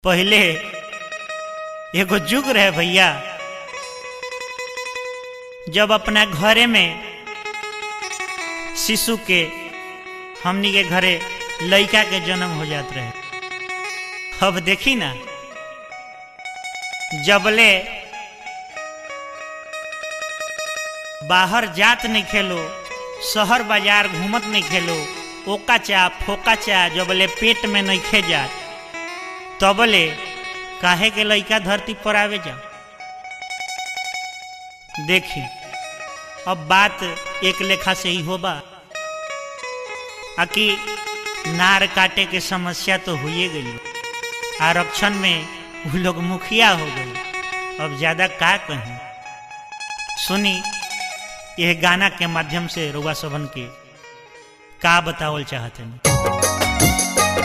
पहले एगो जुग रहे भैया जब अपना घरे में शिशु के हमनी के घरे लड़का के जन्म हो जात रहे अब देखी ना जबले बाहर जात नहीं खेलो शहर बाजार घूमत नहीं खेलो ओका चा फोका चा जबले पेट में नहीं खे जात तबले काहे के लइका धरती पर आवे जा देखी अब बात एक लेखा से ही होबा आकि नार काटे के समस्या तो हुए गई आरक्षण में वो लोग मुखिया हो गए अब ज्यादा का कहें सुनी यह गाना के माध्यम से रुआ सभन के का बतावल चाहते हैं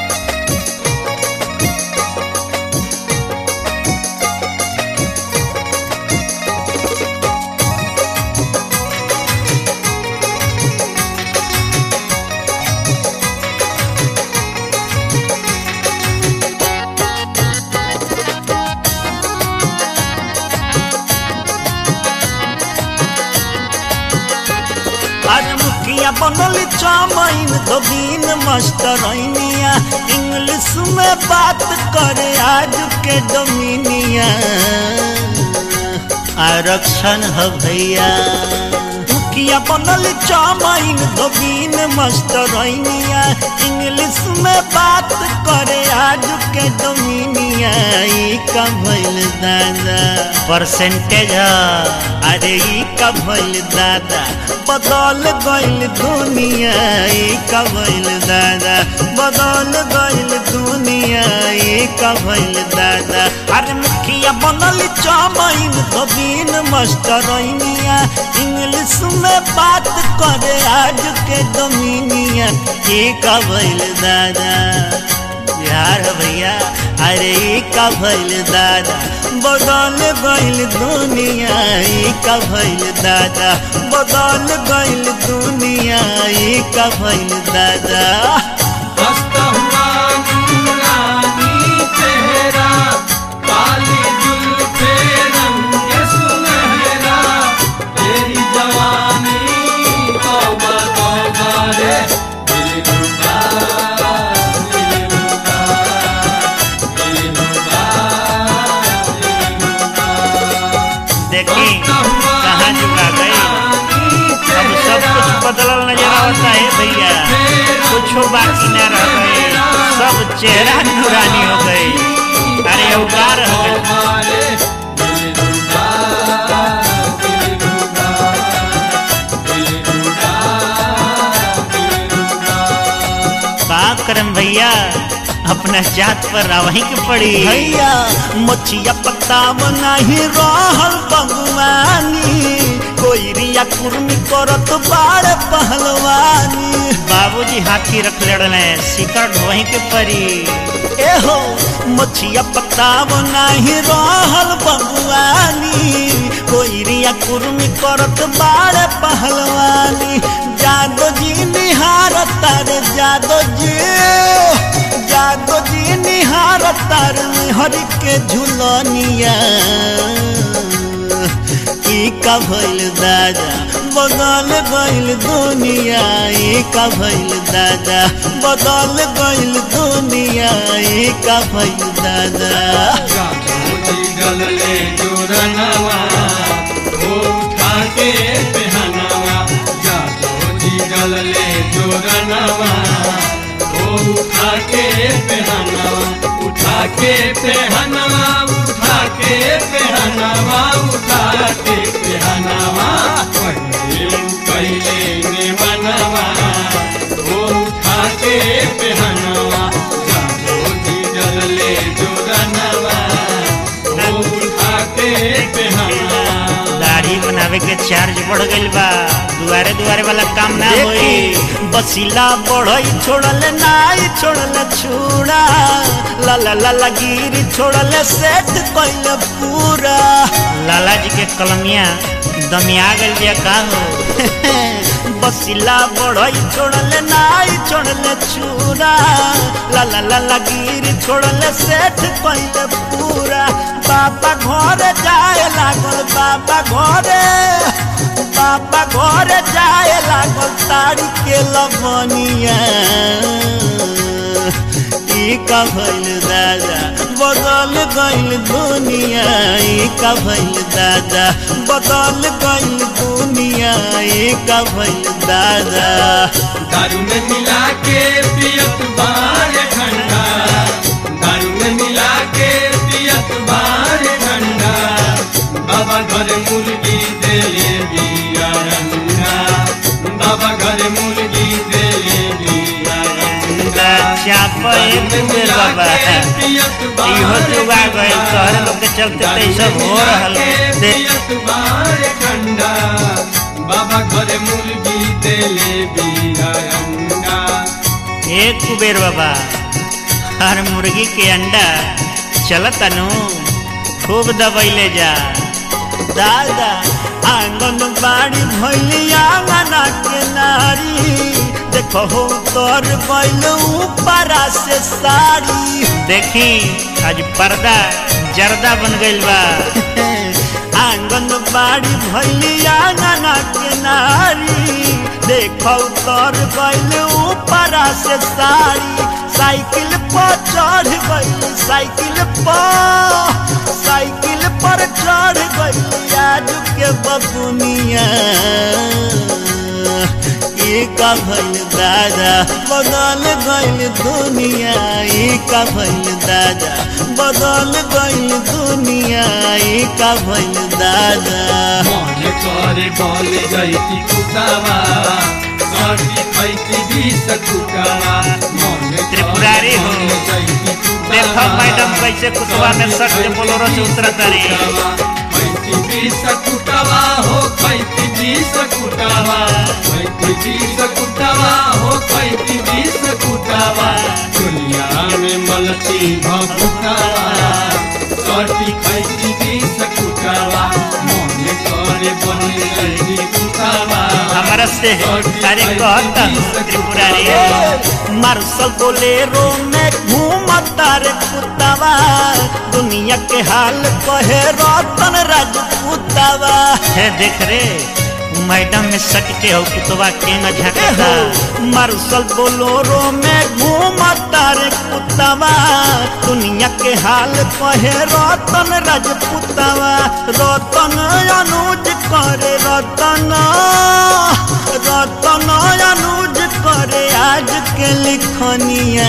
अरे मुखिया बनल चामाइन धोबीन मास्टरनिया इंग्लिश में बात करे आज के डोमिनिया आरक्षण है भैया मुखिया बनल चामाइन धोबीन मास्टरनिया इंग्लिश में बात करे आज के डोमिनिया ई का भइल दादा परसेंटेज अरे ई का भइल दादा बदल गइल दुनिया ई का भइल दादा बदल गइल दुनिया ई का भइल दादा अरे मुखिया बनल चामाइन धबीन मास्टरनिया इंग्लिश में बात करे आज के डोमिनिया ई का भइल दादा यार भैया अरे ई का भइल दादा बदल गइल दुनिया ई का भइल दादा बदल गइल दुनिया ई का भइल दादा हंसता हुआ नूरानी चेहरा काली जुल्फे रंग सुनहरा तेरी जवानी तौबा तौबा रे दिल रुबा दिल रुबा दिल रुबा दिल रुबा देखी कहाँ चुका गई अब सब कुछ बदलल नजर आता है भैया कुछ बाकी न रह गए सब चेहरा नूरानी हो गई अरे अवकार हो गई का करम भैया अपना जात पर रावही के पड़ी भैया मछिया पताव नहीं रहल भगवानी कोई रिया कुर्मी करत बाड़ पहलवानी बाबूजी हाथी रख लड़ने शिकर वहीं के परी एहो मछिया पताव नहीं रहल भगवानी कोई रिया कुर्मी करत बाड़ पहलवानी जादो जी निहार तार जादो जी जादो जी निहार तार हरि के झुलनिया ई का भइल दादा बदल गइल दुनिया ई का भइल दादा बदल गइल दुनिया ई का भइल दादा गलले जोरनवा वो उठा के पहनावा जादो जी गलले जोरनवा वो उठा के पहनावा उठा के पहनावा उठा के पहनावा उठा के पहनावा पहले पहले ने बनवा वो उठा के पहनावा जादो जी गलले जोरनवा वो उठा के पहनावा दाढ़ी बनावे के चार्ज बढ़ गइल बा दुआरे दुआरे वाला काम ना होई देखी बसिला बढ़ई छोड़ल नाई छोड़ल छूड़ा ला ला ला ला गिरी छोड़ल सेट कइल पूरा लाला जी के कलमिया दमिया गइल बिया का हो बसिला बढ़ई छोड़ले नाई छोड़ले चूरा ला ला ला ला गिर छोड़ले सेठ कइले पूरा बाबा घर जाए लागल बाबा घरे बाबा घर जाए लागल तारी के लवनिया ई का भइल दादा बदल गइल दुनिया ई का भइल दादा बदल गइल दुनिया ई का भइल दादा दारू में मिला के पियत बार ठंडा दारू में मिला के पियत बार ठंडा बाबा घर मुर्गी देले बिया रंगा बाबा घर मुर्गी देले बिया रंगा चाप एक बेर बाबा इहो जुगा गइल तोहरे लोग के चलते तो ई सब हो रहल दे पियत बार ठंडा बाबा घर मुर्गी देले बिया रंगा एक कुबेर बाबा हर मुर्गी के अंडा चलत अनु खूब दबैले जा दादा आंगन बाड़ी भैली आंगना के नारी देखो हो तोर बैल ऊपरा से साड़ी देखी आज पर्दा जर्दा बन गइल बा आंगन बाड़ी भैली आंगना के नारी देखो तोर बैल ऊपरा से साड़ी साइकिल पर चढ़ गई साइकिल पर साइकिल पर चढ़ गई आज के बबुनिया ई का भइल दादा बदल गइल दुनिया ई का भइल दादा बदल गइल दुनिया ई का भइल दादा मन करे बल जैती कुटावा सर्दी खैती बीस कुटावा मन त्रिपुरारी हो। देखो मैडम कैसे कुतवा में सट के बोलोरो से उतरत तारी खैती बीस कुटावा हो खैती बीस कुटावा खैती बीस कुटावा हो खैती बीस कुटावा दुनिया में मलती भकुटावा सर्दी खैती बीस कुटावा मन करे बल जैती कुटावा हमारा से अरे कहता त्रिपुरारी मार्शल बोलेरो में घूमता रे कुत्तावा दुनिया के हाल कहे रतन राजपूतावा है देख रे मैडम में सट के हो कुतवा केंगा झकता मार्शल बोलोरो में घूमता रे कुत्तावा दुनिया के हाल कहे रतन राजपूतावा रतन अनुज करे रतन रतन अनुज करे आज के लिखनिया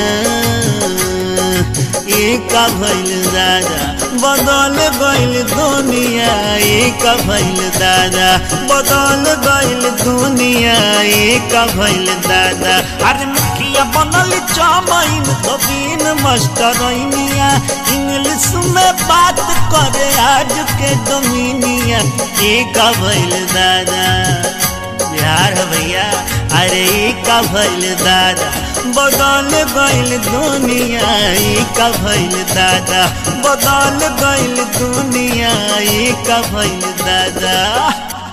ई का भइल दादा बदल गइल दुनिया ई का भइल दादा बदल गइल दुनिया ई का भइल दादा अरे मुखिया बनल चमैन तो बिन मास्टरनिया इंग्लिश में बात करे आज के डोमिनिया ई का भइल दादा बिहार है भैया अरे ई का भइल दादा बदल गइल दुनिया ई का भइल दादा बदल गइल दुनिया ई का भइल दादा